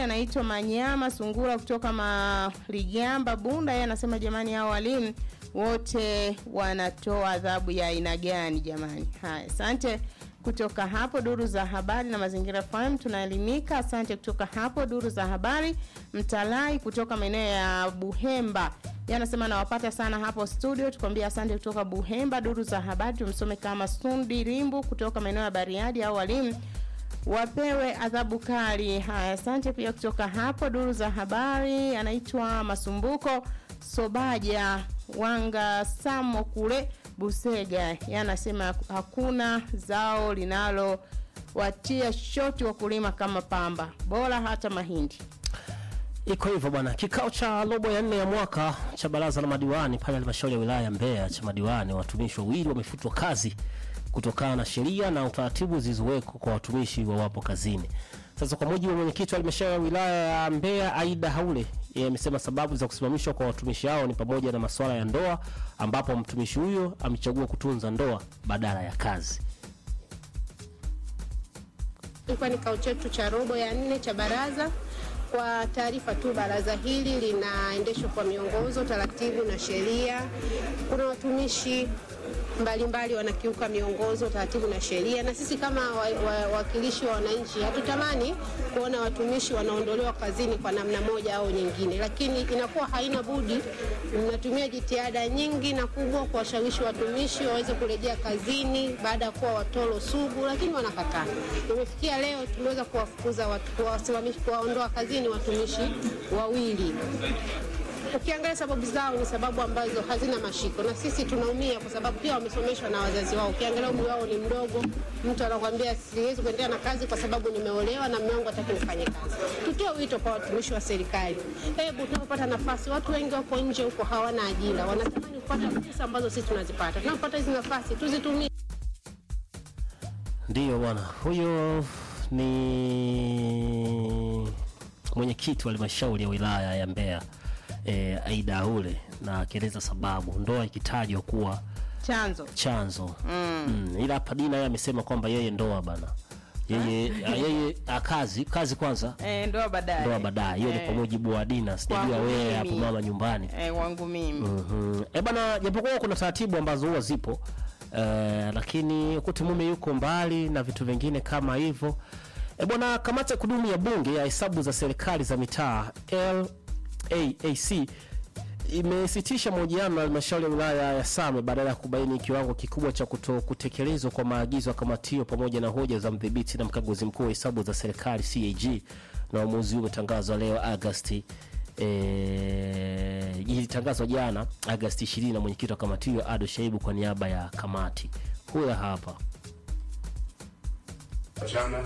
anaitwa Manyama Sungura kutoka Maligamba Bunda. Yeye anasema jamani, hao walimu wote wanatoa adhabu ya aina gani jamani? Haya, asante kutoka hapo duru za habari na mazingira FM tunaelimika. Asante kutoka hapo duru za habari. Mtalai kutoka maeneo ya Buhemba yeye anasema nawapata sana hapo studio, tukwambia asante kutoka Buhemba. Duru za habari tumsome kama Sundi Rimbu kutoka maeneo ya Bariadi au walimu wapewe adhabu kali. Haya, asante pia kutoka hapo duru za habari. Anaitwa Masumbuko Sobaja Wanga Samo kule Busega, yeye anasema hakuna zao linalo watia shoti wakulima kama pamba, bora hata mahindi. Iko hivyo bwana. Kikao cha robo ya nne ya mwaka cha baraza la madiwani pale halmashauri ya wilaya ya Mbeya cha madiwani, watumishi wawili wamefutwa kazi kutokana na sheria na utaratibu zilizowekwa kwa watumishi wawapo kazini. Sasa kwa mujibu wa mwenyekiti wa halmashauri ya wilaya ya Mbeya Aida Haule, yeye amesema sababu za kusimamishwa kwa watumishi hao ni pamoja na masuala ya ndoa, ambapo mtumishi huyo amechagua kutunza ndoa badala ya kazi. Ilikuwa ni kikao chetu cha robo ya nne cha baraza. Kwa taarifa tu, baraza hili linaendeshwa kwa miongozo, taratibu na sheria. Kuna watumishi mbalimbali wanakiuka miongozo, taratibu na sheria, na sisi kama wawakilishi wa, wa wananchi hatutamani kuona watumishi wanaondolewa kazini kwa namna moja au nyingine, lakini inakuwa haina budi, mnatumia jitihada nyingi na kubwa kuwashawishi watumishi waweze kurejea kazini baada ya kuwa watoro sugu, lakini wanakataa. Imefikia leo tumeweza kuwafukuza watu, kuwasimamisha, kuwaondoa kazini watumishi wawili ukiangalia sababu zao ni sababu ambazo hazina mashiko, na sisi tunaumia kwa sababu pia wamesomeshwa na wazazi wao. Ukiangalia umri wao ni mdogo, mtu anakuambia siwezi kuendelea na kazi kwa sababu nimeolewa na mume wangu hataki nifanye kazi. Tutoe wito kwa watumishi wa serikali, hebu tunapopata nafasi, watu wengi wako nje huko hawana ajira, wanatamani kupata fursa ambazo sisi tunazipata. Tunapopata hizi nafasi tuzitumie. Ndiyo bwana, huyo ni mwenyekiti wa halmashauri ya wilaya ya Mbeya e, Aida Haule na akieleza sababu ndoa ikitajwa kuwa Chanzo chanzo mm. Mm, ila hapa Dina yeye amesema kwamba yeye ndoa bana yeye a, yeye a, kazi kazi kwanza eh, ndoa baadaye, ndoa baadaye. Hiyo ni kwa mujibu wa Dina, sijajua Kwangu wewe hapo mimi. mama nyumbani. eh, wangu mimi Mhm. Eh bana, japokuwa kuna taratibu ambazo huwa zipo eh, lakini kuti mume yuko mbali na vitu vingine kama hivyo. Eh bwana, kamati ya kudumu ya bunge ya hesabu za serikali za mitaa LAAC imesitisha mahojiano na halmashauri ya wilaya ya Same badala ya kubaini kiwango kikubwa cha kuto kutekelezwa kwa maagizo ya kamati hiyo pamoja na hoja za mdhibiti na mkaguzi mkuu wa hesabu za serikali CAG, na uamuzi huu umetangazwa leo Agosti eh, ilitangazwa jana Agosti 20 na mwenyekiti wa kamati hiyo Ado Shaibu kwa niaba ya kamati. Huyo hapa. Chana,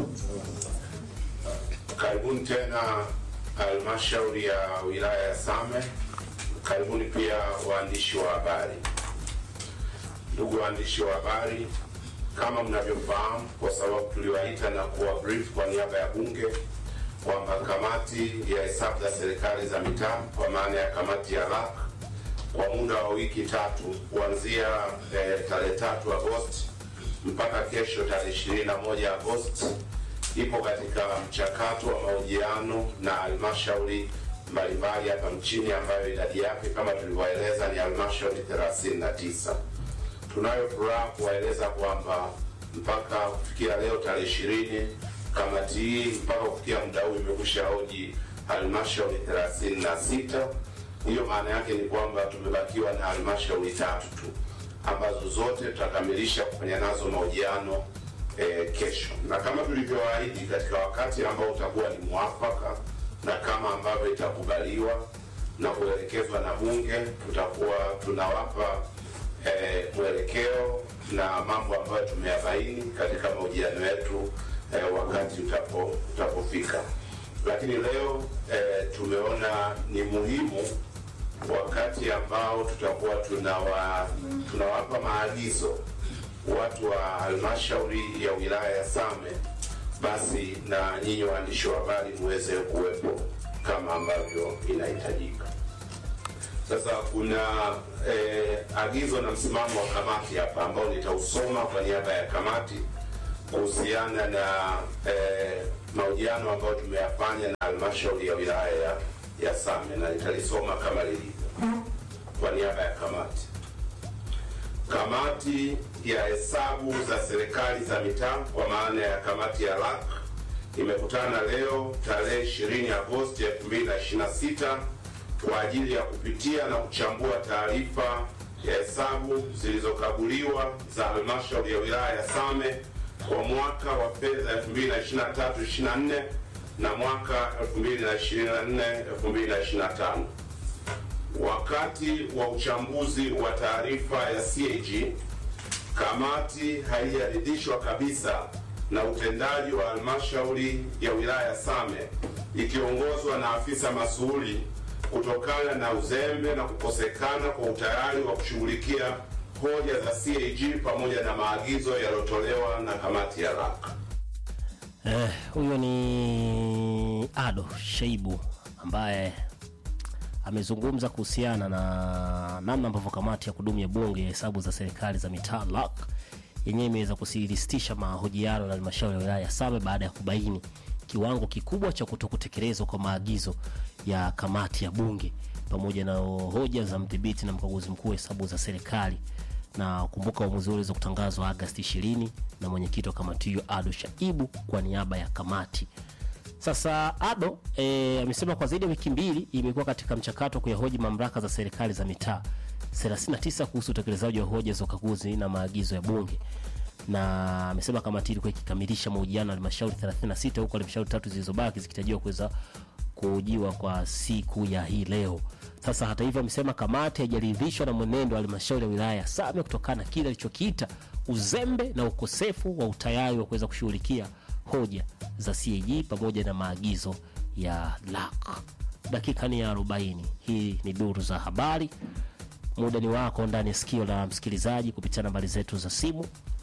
karibuni tena halmashauri ya wilaya ya Same. Karibuni pia waandishi wa habari. Ndugu waandishi wa habari, kama mnavyofahamu, kwa sababu tuliwaita na kuwa brief kwa niaba ya bunge kwamba kamati ya hesabu za serikali za mitaa kwa maana ya kamati ya LAC kwa muda wa wiki tatu kuanzia eh, tarehe tatu Agosti mpaka kesho tarehe ishirini na moja Agosti ipo katika mchakato wa mahojiano na halmashauri mbalimbali hapa nchini ambayo idadi yake kama tulivyoeleza ni halmashauri 39. Tunayo furaha kuwaeleza kwamba mpaka kufikia leo tarehe ishirini kamati hii mpaka kufikia muda huu imekwisha hoji halmashauri 36. Hiyo maana yake ni kwamba tumebakiwa na halmashauri tatu tu ambazo zote tutakamilisha kufanya nazo mahojiano eh, kesho, na kama tulivyoahidi katika wakati ambao utakuwa ni mwafaka na kama ambavyo itakubaliwa na kuelekezwa na Bunge, tutakuwa tunawapa eh, mwelekeo na mambo ambayo tumeyabaini katika mahojiano yetu eh, wakati utapo utapofika. Lakini leo eh, tumeona ni muhimu wakati ambao tutakuwa tunawa, tunawapa maagizo watu wa halmashauri ya wilaya ya Same, basi na nyinyi waandishi wa habari muweze kuwepo kama ambavyo inahitajika. Sasa kuna eh, agizo na msimamo wa kamati hapa ambao nitausoma kwa niaba ya kamati kuhusiana na eh, mahojiano ambayo tumeyafanya na halmashauri ya wilaya ya, ya Same na nitalisoma kama lilivyo kwa niaba ya kamati. Kamati ya hesabu za serikali za mitaa kwa maana ya kamati ya LAC imekutana leo tarehe 20 Agosti 2026 kwa ajili ya kupitia na kuchambua taarifa ya hesabu zilizokaguliwa za halmashauri ya wilaya ya Same kwa mwaka wa fedha 2023/24 na mwaka 2024/2025. Wakati wa uchambuzi wa taarifa ya CAG, kamati haijaridhishwa kabisa na utendaji wa halmashauri ya wilaya ya Same ikiongozwa na afisa masuhuli kutokana na uzembe na kukosekana kwa utayari wa kushughulikia hoja za CAG pamoja na maagizo yaliyotolewa na kamati ya LAC. Eh, huyo ni Ado Shaibu ambaye amezungumza kuhusiana na namna ambavyo kamati ya kudumu ya bunge ya hesabu za serikali za mitaa LAC yenyewe imeweza kusiristisha mahojiano na halmashauri ya wilaya ya Same baada ya kubaini kiwango kikubwa cha kutokutekelezwa kwa maagizo ya kamati ya bunge pamoja na hoja za mdhibiti na mkaguzi mkuu wa hesabu za serikali na kumbuka uamuzi huo uliweza kutangazwa Agasti 20 na mwenyekiti wa kamati hiyo Ado Shaibu kwa niaba ya kamati. Sasa Ado e, amesema kwa zaidi ya wiki mbili imekuwa katika mchakato wa kuyahoji mamlaka za serikali za mitaa 39 kuhusu utekelezaji wa hoja za ukaguzi na maagizo ya bunge na amesema kamati ilikuwa ikikamilisha mahojiano na halmashauri 36 huku halmashauri tatu zilizobaki zikitarajiwa kuweza kuhojiwa kwa siku ya hii leo. Sasa hata hivyo, amesema kamati haijaridhishwa na mwenendo wa halmashauri ya wilaya ya Same kutokana na kile alichokiita uzembe na ukosefu wa utayari wa kuweza kushughulikia hoja za CAG pamoja na maagizo ya LAC. Dakika ni ya 40. Hii ni duru za habari. Muda ni wako ndani ya sikio la msikilizaji kupitia nambari zetu za simu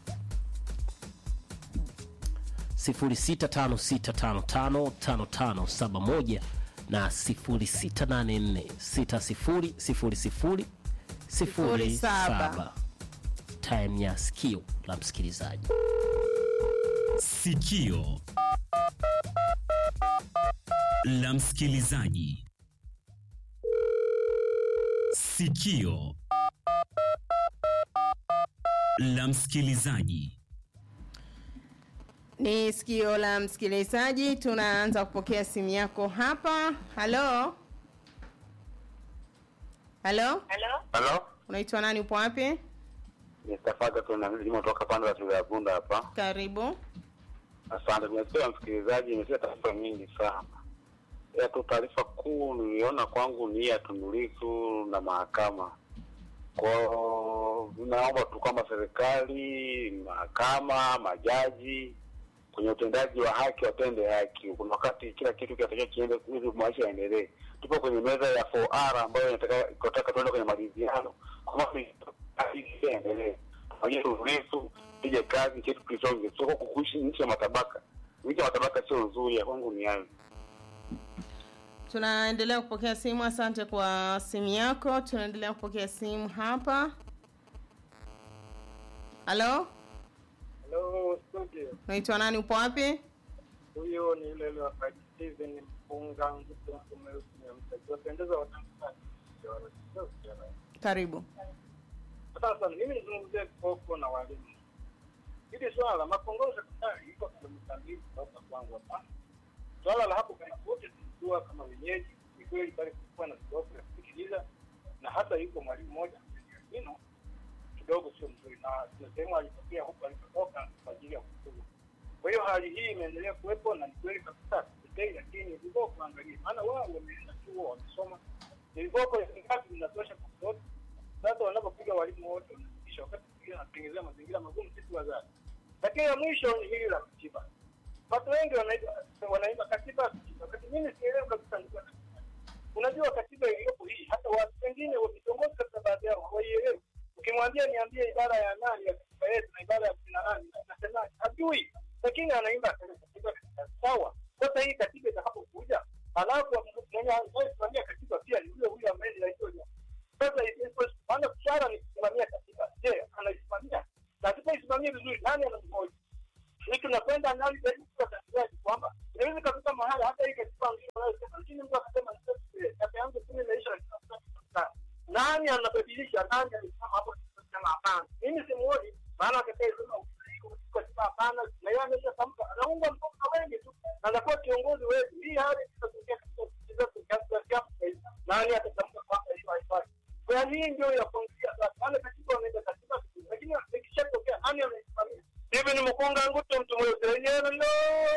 0656555571 na 0684600007 time ya sikio la msikilizaji Sikio la msikilizaji. Sikio la msikilizaji. Ni sikio la msikilizaji, tunaanza kupokea simu yako hapa. Halo, halo, Halo, unaitwa nani? Upo wapi? nitafaka tu na mimi kutoka pande za shule ya Bunda hapa. Karibu. Asante. Tumesikia msikilizaji, imesikia taarifa nyingi sana. Ya tu taarifa kuu niliona kwangu ni ya Tundu Lissu na mahakama. Kwa naomba tu kwamba serikali, mahakama, majaji kwenye utendaji wa haki watende haki. Kuna wakati kila kitu kinatakiwa kiende ili maisha yaendelee. Tupo kwenye meza ya 4R ambayo inataka inataka tuende kwenye maridhiano. Kwa maana haki iendelee. Tunajua Tundu Lissu pige kazi kitu kisonge. Sio kukuishi nchi ya matabaka. Nchi ya matabaka sio nzuri, ya kwangu ni hayo. Tunaendelea kupokea simu. Asante kwa simu yako. Tunaendelea kupokea simu hapa. Halo, Hello, studio. unaitwa nani? Upo wapi? Huyo ni yule yule wakati Steven Mpunga mtu mweusi mtakiwa pendeza watangazaji. Karibu. Sasa mimi nizungumzie koko na walimu. Hili swala la makongozo sekondari iko kilomita mbili kutoka kwangu hapa. Swala la hapo karibu wote tunajua kama wenyeji, ni kweli pale kulikuwa na kidogo ya kusikiliza na hata yuko mwalimu mmoja Ino kidogo sio mzuri, na kuna sehemu alitokea huko alikotoka kwa ajili ya kufuga. Kwa hiyo hali hii imeendelea kuwepo na ni kweli kabisa sikei, lakini viboko kuangalia, maana wao wameenda chuo wamesoma, ni viboko ngapi vinatosha kwa mtoto. Sasa wanapopiga walimu wote wanazidisha, wakati mwingine wanatengenezea mazingira magumu sisi wazazi. Lakini la mwisho ni hili la katiba. Watu wengi wanaimba wanaimba katiba, katiba. Wakati mimi sielewi kabisa ni kwa katiba. Unajua katiba iliyopo hii, hata watu wengine wa vitongoji kabisa, baadhi yao hawaielewi. Ukimwambia niambie ibara ya nani ya katiba yetu na ibara ya kumi na nane nasema hajui, lakini anaimba katiba sawa. Sasa hii katiba itakapokuja, halafu mwenye anayesimamia katiba pia ni yule huyo ambaye ni rais wa sasa maana swala ni kusimamia katiba. Je, anaisimamia? Na asipoisimamia vizuri, nani anamhoji? Hii tunakwenda ndani zaidi kwa katibaji kwamba inaweza kafika mahala hata hii katiba nzuri nani anabadilisha nani alisema hapo sema hapana mimi simuoni maana atakayesema kwa sababu hapana na yeye ameshatamka anaunga mkono na wengi tu na anakuwa kiongozi wetu hii hali inatokea katika nchi zetu za Kiafrika nani atatamka kwamba hiyo haifai kwa hii ndio ya kuangalia sasa wale katiba wanaenda katiba lakini ikishatokea nani anaisimamia hivi ni mkunga nguto mtu mweusi wenyewe